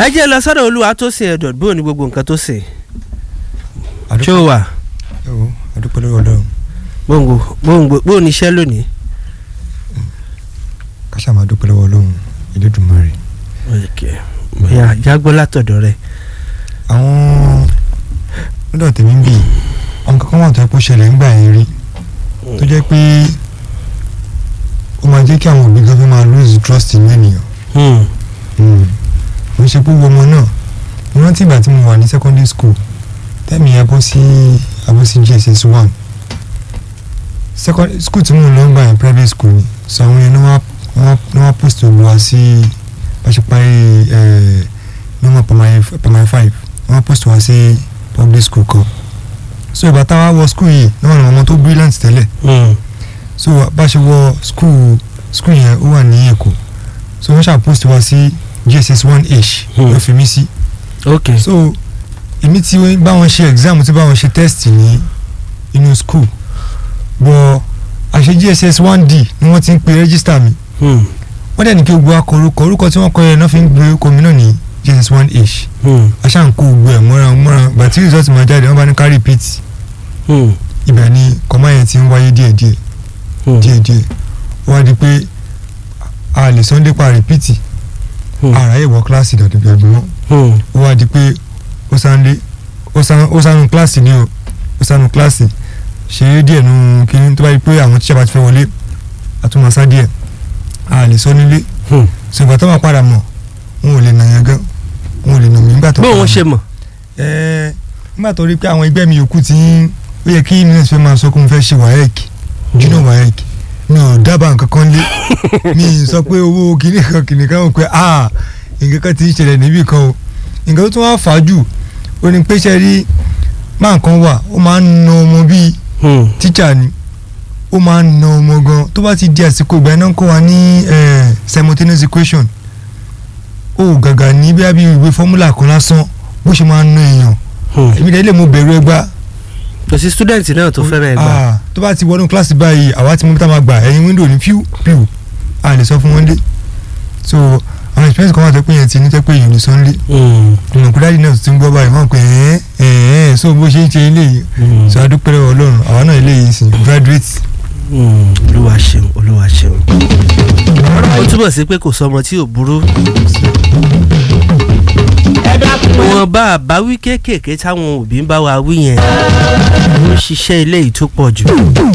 ẹ jẹ́ lọ sọ́dọ̀ olúwa tó sìn ẹ̀dọ̀ bó ni gbogbo nǹkan tó sìn ṣé àdúpẹ́ o wà ẹ̀wọ̀ àdúpẹ́ lọ́wọ́ ọlọ́run gbòǹgbò gbòǹgbò bó ni iṣẹ́ lónìí. káṣá máa dúpẹ́ lọ́wọ́ ọlọ́run Elédùmarè. ìyá jágbó látọ̀dọ̀ rẹ̀ àwọn lọ́dọ̀ tèmi ń bì àwọn kankan wà tó yẹ kó ṣẹlẹ̀ ńgbà yẹn rí tó jẹ́ pé ó máa jẹ́ kí àwọn òbí gan fẹ́ máa lose trust in ènìyàn mo ń ṣe pé wo ọmọ náà mo rántí ìgbà tí mo wà ní secondary school tẹ́mi yẹn bọ́ sí abọ́ sí JSS one secondary school tí mo lọ ń gbà yẹn private school ni so àwọn yẹn ní wọ́n ní wọ́n post olùwà sí bá ṣe parí normal primary primary five wọ́n post wá sí public school kan so ìgbà táwa wọ school yìí ní wọn ní ọmọ tó brilliant tẹ́lẹ̀ so bá ṣe wọ school school yẹn ó wà ní Èkó so wọ́n ṣáà post wá sí JSS one h Hmm. ló fi mí sí ok so èmi tí wọ́n bá wọn ṣe exam tí bá wọn ṣe test ní inú school bọ̀ àṣẹ JSS one d ni wọ́n ti ń pe register mi Hmm. wọ́n dẹ̀ ní kí gbogbo akọ orúkọ orúkọ tí wọ́n kọ yẹn náà fi ń gbé orúkọ mi náà ní JSS one h Hmm. aṣá ń kó gbogbo ẹ̀ mọ́ra mọ́ra gbà tí result máa jáde wọ́n bá ní ká repeat Hmm. ibẹ̀ ni kọ́má yẹn ti ń wáyé díẹ̀díẹ̀ Hmm. díẹ̀díẹ̀ ó wá di pé a lè sunday pa repeat Hmm. àráyè wọ kíláàsì dàdúgbò ẹgbẹ́ wọn Hmm. ó wá di pé ó sáńdé ó sá- ó sánú kíláàsì ni o ó sánú kíláàsì ṣeré díẹ̀ nu kíní tó bá di pé àwọn tíṣà bá ti fẹ́ wọlé àtúmọ̀sá díẹ̀ a lè sọ nílé Hmm. ṣùgbọ́n tó máa padà mọ̀ wọn ò lè nà yẹn gan wọn ò lè nà mí nígbà tó bó padà wọn mọ̀. ṣe mọ̀ Ẹ, nígbà tó rí pé àwọn ẹgbẹ́ mi yòókù ti ń ó yẹ kí mínísì fẹ́ máa sọ pé mo fẹ́ ṣe WAEC junior WAEC mi ò dábàá nǹkan kan lé mi ì sọ pé owó kìnìún kan kìnìún kan ò pé ah nǹkan kan ti ń ṣẹlẹ̀ níbì kan o nǹkan tó tún wá fà á jù ó ní pé ṣe rí máa kan wà ó máa ń na ọmọ bíi Hmm. tíjà ni ó máa ń na ọmọ gan tó bá ti di àsìkò ìgbà iná ń kọ́ wa ní eh, simultaneous equation ó gàgà ní bí abí ìwé fọ́múlà kan lásán bó ṣe máa ń na èèyàn Hmm. èmi dẹ̀ lè mo bẹ̀rù ẹgbà kò sí student náà tó fẹ́ràn ẹ̀ gbà. Ah, tó bá ti wọnú kíláàsì báyìí àwa ti mú bí tá a máa gbà ẹ̀yìn wíńdò ní píù píù a lè sọ fún wọn dé so àwọn experience kan wà tó pé yẹn ti ní tẹ́ pé èèyàn ní sunday Hmm. ìmọ̀ kúrẹ́ àdínà tó ti ń gbọ́ báyìí wọ́n pè é ẹ̀ẹ́ so bó ṣe ń ṣe eléyìí Hmm. so adúpẹ́ lọ́wọ́ ọlọ́run àwa náà eléyìí sì graduate Hmm. olúwa ṣeun olúwa ṣeun. ó túbọ̀ sí pé kò sọmọ tí ò burú. wọn bá àbáwí kéékèèké táwọn òbí ń bá wa wí yẹn ó ń ṣiṣẹ́ ilé yìí tó pọ̀ jù.